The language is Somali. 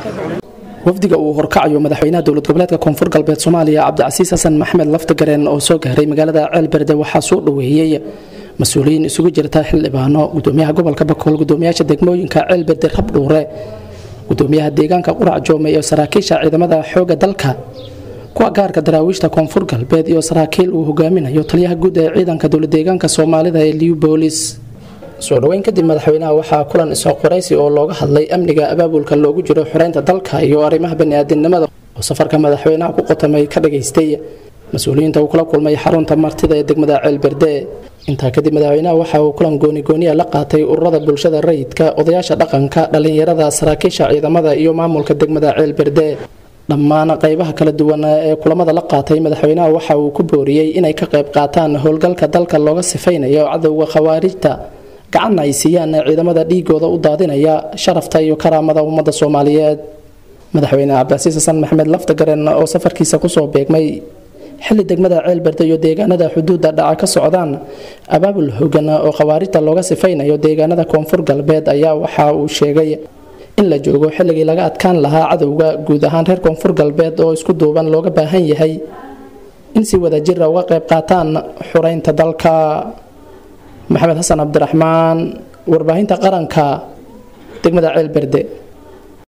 wafdiga uu horkacayo madaxweynaha dowlad goboleedka koonfur galbeed soomaaliya cabdicasiis xasan maxamed laftagareen oo soo gaaray magaalada ceelberde waxaa soo dhoweeyey mas-uuliyiin isugu jirta xildhibaano gudoomiyaha gobolka bakool gudoomiyaasha degmooyinka ceelberde rabdhuure gudoomiyaha deegaanka qurac joome iyo saraakiisha ciidamada xooga dalka kuwa gaarka daraawiishta koonfur galbeed iyo saraakiil uu hogaaminayo taliyaha guud ee ciidanka dowladeegaanka soomaalida ee liubolis soo dhoweyn kadib madaxweynaha waxaa kulan isoo qoraysi oo looga hadlay amniga abaabulka loogu jiro xoreynta dalka iyo arrimaha baniaadinimada oo safarka madaxweynaha ku qotamay ka dhageystay mas-uuliyiinta uu kula kulmay xarunta martida ee degmada ceelberde intaa kadib madaxweynaha waxa uu kulan goonigooniya la qaatay ururada bulshada rayidka odayaasha dhaqanka dhallinyarada saraakiisha ciidamada iyo maamulka degmada ceelberde dhammaan qaybaha kala duwan ee kulamada la qaatay madaxweynaha waxa uu ku booriyey inay ka qayb qaataan howlgalka dalka looga sifaynayo cadowga khawaarijta gacanna ay siiyaan ciidamada dhiigooda u daadinaya sharafta iyo karaamada ummadda soomaaliyeed madaxweyne cabdicasiis xasan maxamed laftagaren oo safarkiisa kusoo beegmay xilli degmada ceelberde iyo deegaanada xuduudda dhaca ka socdaan abaabul hogan oo khawaarijta looga sifaynayo deegaanada koonfur galbeed ayaa waxa uu sheegay in la joogo xilligii laga adkaan lahaa cadowga guud ahaan reer koonfur galbeed oo isku duuban looga baahan yahay in si wada jira uga qayb qaataan xureynta dalka maxamed xasan cabdiraxmaan warbaahinta qaranka degmada ceelberde